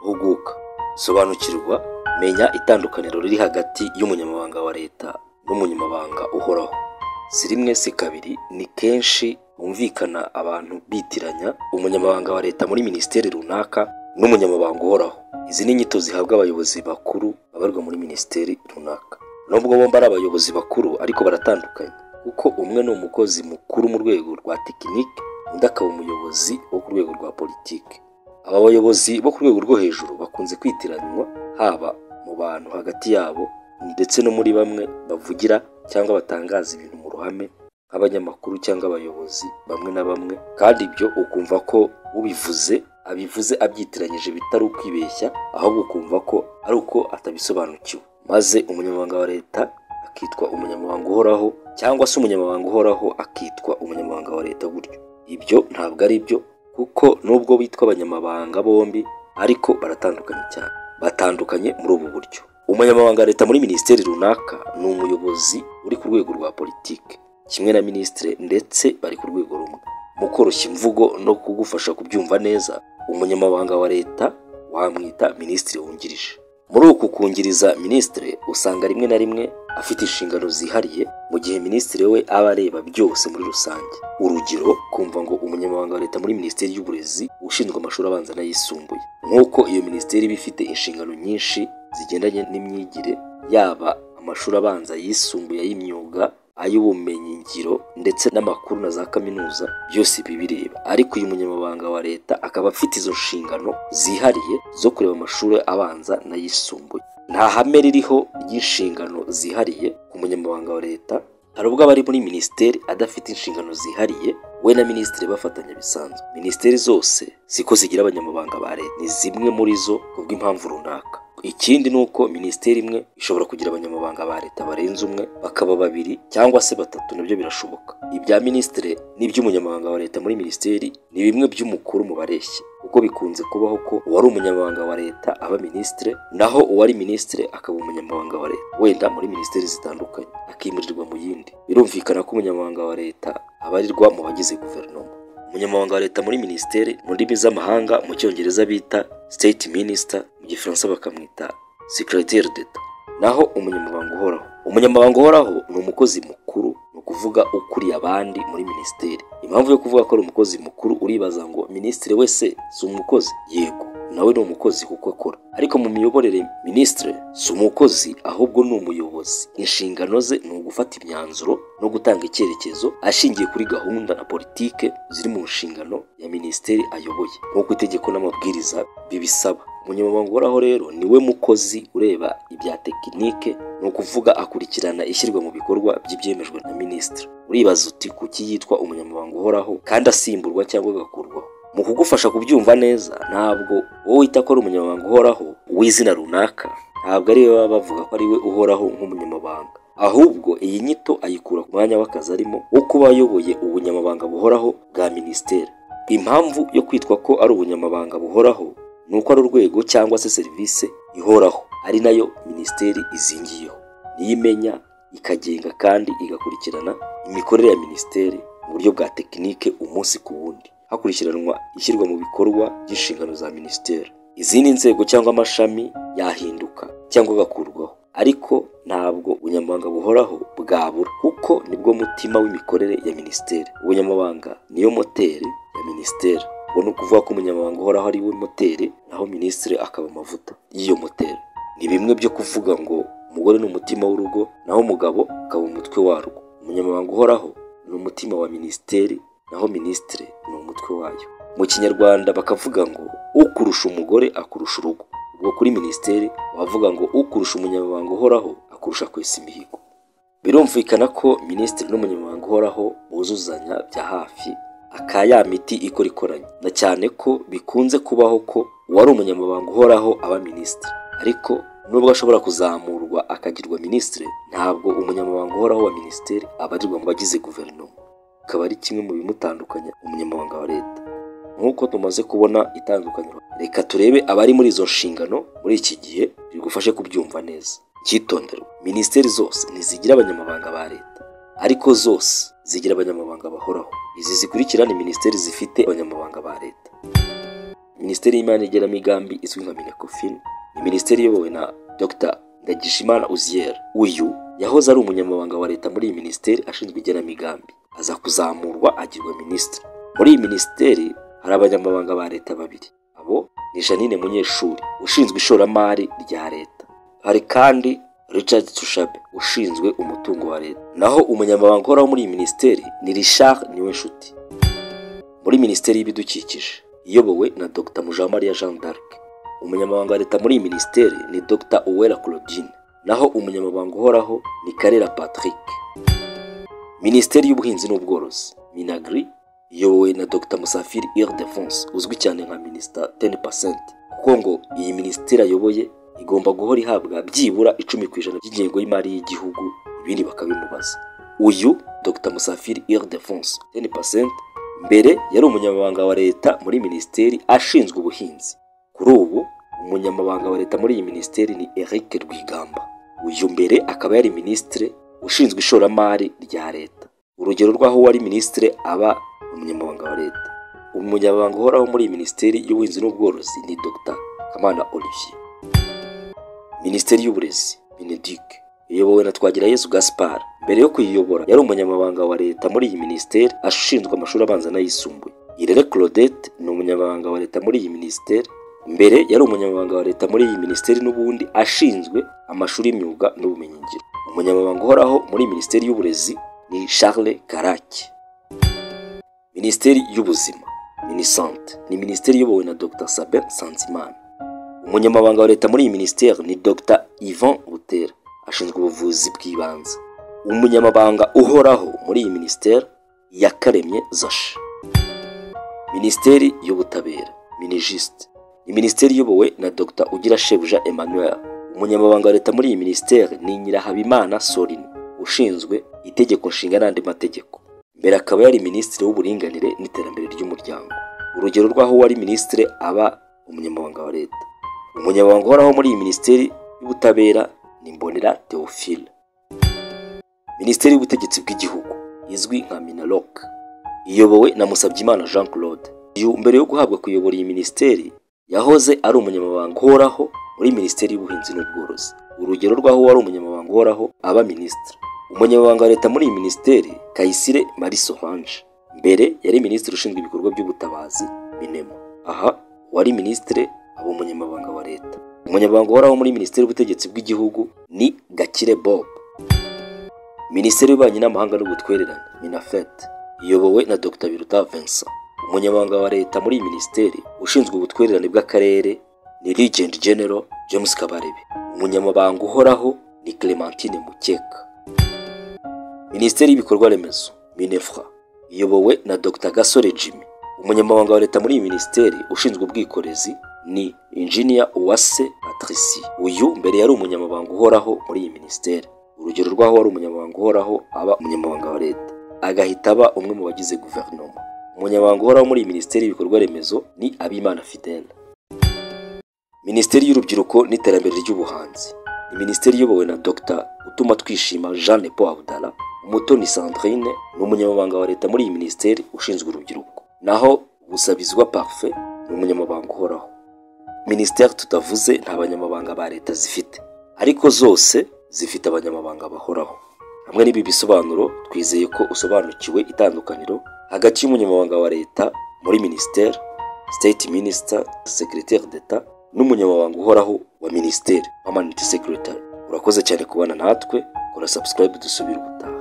bw'ubwuka sobanukirwa menya itandukaniro riri hagati y'umunyamabanga wa leta n'umunyamabanga uhoraho si rimwe si kabiri ni kenshi humvikana abantu bitiranya umunyamabanga wa leta muri minisiteri runaka n'umunyamabanga uhoraho izi ni inyito zihabwa abayobozi bakuru babarwa muri minisiteri runaka nubwo bombi ari abayobozi bakuru ariko baratandukanye kuko umwe ni umukozi mukuru mu rwego rwa tekinike undi akaba umuyobozi wo ku rwego rwa politiki aba bayobozi bo ku rwego rwo hejuru bakunze kwitiranywa haba mu bantu hagati yabo ndetse no muri bamwe bavugira cyangwa batangaza ibintu mu ruhame nk'abanyamakuru cyangwa abayobozi bamwe na bamwe kandi ibyo ukumva ko ubivuze abivuze abyitiranyije bitari ukwibeshya ahubwo ukumva ko ari uko atabisobanukiwe maze umunyamabanga wa leta akitwa umunyamabanga uhoraho cyangwa se umunyamabanga uhoraho akitwa umunyamabanga wa leta gutyo ibyo ntabwo ari byo kuko nubwo bitwa abanyamabanga bombi ariko baratandukanye cyane batandukanye muri ubu buryo umunyamabanga wa leta muri minisiteri runaka ni umuyobozi uri ku rwego rwa politiki kimwe na minisitiri ndetse bari ku rwego rumwe mu koroshya imvugo no kugufasha kubyumva neza umunyamabanga wa leta wamwita minisitiri wungirije muri uku kungiriza minisitiri usanga rimwe na rimwe afite inshingano zihariye mu gihe minisitiri we aba areba byose muri rusange urugero kumva ngo umunyamabanga wa leta muri minisiteri y'uburezi ushinzwe amashuri abanza n'ayisumbuye nk'uko iyo minisiteri iba ifite inshingano nyinshi zigendanye n'imyigire yaba amashuri abanza yisumbuye y'imyuga ay'ubumenyingiro ndetse n'amakuru na za kaminuza byose bibireba ariko uyu munyamabanga wa leta akaba afite izo nshingano zihariye zo kureba amashuri abanza n'ayisumbuye nta hame ririho ry'inshingano zihariye ku munyamabanga wa leta hari ubwo abari muri minisiteri adafite inshingano zihariye we na minisitiri bafatanya bisanzwe minisiteri zose siko zigira abanyamabanga ba leta ni zimwe muri zo kubw'impamvu runaka ikindi ni uko minisiteri imwe ishobora kugira abanyamabanga ba leta barenze umwe bakaba babiri cyangwa se batatu nabyo birashoboka ibya minisitiri n'iby'umunyamabanga wa leta muri minisiteri ni bimwe by'umukuru mu bareshya kuko bikunze kubaho ko uwari umunyamabanga wa leta aba minisitiri naho uwari minisitiri akaba umunyamabanga wa leta wenda muri minisiteri zitandukanye akimurirwa mu yindi birumvikana ko umunyamabanga wa leta abarirwa mu bagize guverinoma umunyamabanga wa leta muri minisiteri mu ndimi z'amahanga mu cyongereza bita state minister mu gifaransa bakamwita secretaire d'etat naho umunyamabanga uhoraho umunyamabanga uhoraho ni umukozi mukuru ni ukuvuga ukuriye abandi muri minisiteri impamvu yo kuvuga ko ari umukozi mukuru uribaza ngo minisitiri wese si umukozi yego nawe ni umukozi kuko akora ariko mu miyoborere minisitiri si umukozi ahubwo ni umuyobozi inshingano ze ni ugufata imyanzuro no gutanga icyerekezo ashingiye kuri gahunda na politike ziri mu nshingano ya minisiteri ayoboye nk'uko itegeko n'amabwiriza bibisaba umunyamabanga uhoraho rero ni we mukozi ureba ibya tekinike ni ukuvuga akurikirana ishyirwa mu bikorwa by'ibyemejwe na minisitiri uribaza uti kuki yitwa umunyamabanga uhoraho kandi asimburwa cyangwa agakurwaho mu kugufasha kubyumva neza ntabwo wowe wita ko ari umunyamabanga uhoraho w'izina runaka ntabwo ari we baba bavuga ko ari we uhoraho nk'umunyamabanga ahubwo iyi nyito ayikura ku mwanya w'akazi arimo wo kuba ayoboye ubunyamabanga buhoraho bwa minisiteri impamvu yo kwitwa ko ari ubunyamabanga buhoraho ni uko ari urwego cyangwa se serivisi ihoraho ari nayo minisiteri izingiyeho niyo imenya ikagenga kandi igakurikirana imikorere ya minisiteri mu buryo bwa tekinike umunsi ku wundi hakurikiranwa ishyirwa mu bikorwa ry'inshingano za minisiteri izindi nzego cyangwa amashami yahinduka cyangwa agakurwaho ariko ntabwo ubunyamabanga buhoraho bwabura kuko nibwo mutima w'imikorere ya minisiteri ubunyamabanga niyo moteri ya minisiteri ubwo ni ukuvuga ko umunyamabanga uhoraho ari we moteri naho minisitiri akaba amavuta y'iyo moteri ni bimwe byo kuvuga ngo umugore ni umutima w'urugo naho umugabo akaba umutwe warwo umunyamabanga uhoraho ni umutima wa minisiteri naho minisitiri ni umutwe wayo mu kinyarwanda bakavuga ngo ukurusha umugore akurusha urugo ubwo kuri minisiteri bavuga ngo ukurusha umunyamabanga uhoraho akurusha kwesa imihigo birumvikana ko minisitiri n'umunyamabanga uhoraho buzuzanya bya hafi aka ya miti ikora ikoranye na cyane ko bikunze kubaho ko uwari umunyamabanga uhoraho aba minisitiri ariko nubwo ashobora kuzamurwa akagirwa minisitiri ntabwo umunyamabanga uhoraho wa minisiteri abarirwa mu bagize guverinoma akaba ari kimwe mu bimutandukanya umunyamabanga wa leta nk'uko tumaze kubona itandukaniro reka turebe abari muri izo nshingano muri iki gihe bigufashe kubyumva neza icyitonderwa minisiteri zose ntizigira abanyamabanga ba leta ariko zose zigira abanyamabanga bahoraho izi zikurikira ni minisiteri zifite abanyamabanga ba leta minisiteri y'imari n'igenamigambi izwi nka minecofin ni minisiteri iyobowe na dr ndagijimana uziel uyu yahoze ari umunyamabanga wa leta muri iyi minisiteri ashinzwe igenamigambi aza kuzamurwa agirwa minisitiri muri iyi minisiteri hari abanyamabanga ba leta babiri abo ni janine munyeshuri ushinzwe ishoramari rya leta hari kandi richard tushabe ushinzwe umutungo wa leta naho umunyamabanga uhoraho muri iyi minisiteri ni richard niwenshuti muri minisiteri y'ibidukikije iyobowe na dr mujamariya jean d'arc umunyamabanga wa leta muri iyi minisiteri ni dr uwera claudine naho umunyamabanga uhoraho ni karera patrick minisiteri y'ubuhinzi n'ubworozi minagri iyobowe na dr musafiri ildefonse uzwi cyane nka minisita 10% kuko ngo iyi minisiteri ayoboye igomba guhora ihabwa byibura icumi ku ijana by'ingengo y'imari y'igihugu ibindi bakabimubaza uyu dr musafiri ildefonse 10% mbere yari umunyamabanga wa leta muri minisiteri ashinzwe ubuhinzi kuri ubu umunyamabanga wa leta muri iyi minisiteri ni eric rwigamba uyu mbere akaba yari minisitire ushinzwe ishoramari rya leta urugero rw'aho uwari minisitire aba umunyamabanga wa leta umunyamabanga uhoraho muri iyi minisiteri y'ubuhinzi n'ubworozi ni dr kamana olivier minisiteri y'uburezi benedic iyobowe na twagirayezu gaspard mbere yo kuyiyobora yari umunyamabanga wa leta muri iyi minisiteri ashinzwe amashuri abanza n'ayisumbuye irere claudette ni umunyamabanga wa leta muri iyi minisiteri mbere yari umunyamabanga wa leta muri iyi minisiteri n'ubundi ashinzwe amashuri y'imyuga n'ubumenyingiro umunyamabanga uhoraho muri minisiteri y'uburezi ni charles karaki minisiteri y'ubuzima minisante ni minisiteri iyobowe na dr sabin sanzimana umunyamabanga wa leta muri iyi minisiteri ni dr ivan butera ashinzwe ubuvuzi bw'ibanze umunyamabanga uhoraho muri iyi minisiteri yakaremye zasha minisiteri y'ubutabera minijisite ni minisiteri iyobowe na dr ugira shebuja emmanuel umunyamabanga wa leta muri iyi minisiteri ni nyirahabimana sorine ushinzwe itegeko nshinga n'andi mategeko mbere akaba yari minisitiri w'uburinganire n'iterambere ry'umuryango urugero rw'aho uwari minisitiri aba umunyamabanga wa leta umunyamabanga uhoraho muri iyi minisiteri y'ubutabera ni mbonera theophile minisiteri y'ubutegetsi bw'igihugu izwi nka minaloc iyobowe na musabyimana jean claude uyu mbere yo guhabwa kuyobora iyi minisiteri yahoze ari umunyamabanga uhoraho muri minisiteri y'ubuhinzi n'ubworozi urugero rw'aho wari umunyamabanga uhoraho aba minisitiri umunyamabanga wa leta muri iyi minisiteri kayisire marie solange mbere yari minisitiri ushinzwe ibikorwa by'ubutabazi minema aha wari minisitiri aba umunyamabanga wa leta umunyamabanga uhoraho muri minisiteri y'ubutegetsi bw'igihugu ni gakire bob minisiteri y'ububanyi n'amahanga n'ubutwererane minafete iyobowe na dr biruta vincent umunyamabanga wa leta muri iyi minisiteri ushinzwe ubutwererane bw'akarere ni Regent General James Kabarebe umunyamabanga uhoraho ni Clementine Mukeka minisiteri y'ibikorwa remezo minefra iyobowe na dr gasore jimmy umunyamabanga wa leta muri iyi minisiteri ushinzwe ubwikorezi ni injinia uwase patrici uyu mbere yari umunyamabanga uhoraho muri iyi minisiteri urugero rw'aho wari umunyamabanga uhoraho aba umunyamabanga wa leta agahita aba umwe mu bagize guverinoma umunyamabanga uhoraho muri iyi minisiteri y'ibikorwa remezo ni abimana fidele minisiteri y'urubyiruko n'iterambere ry'ubuhanzi ni minisiteri iyobowe na dr utuma twishima jean lepo abudala umutoni sandrine ni umunyamabanga wa leta muri iyi minisiteri ushinzwe urubyiruko naho busabizwa parfe ni umunyamabanga uhoraho minisiteri tutavuze nta banyamabanga ba leta zifite ariko zose zifite abanyamabanga bahoraho hamwe n'ibi bisobanuro twizeye ko usobanukiwe itandukaniro hagati y'umunyamabanga wa leta muri minisiteri state minister secretaire d'etat n'umunyamabanga uhoraho wa minisiteri permanent secretary urakoze cyane kubana natwe kora subscribe dusubire ubutaha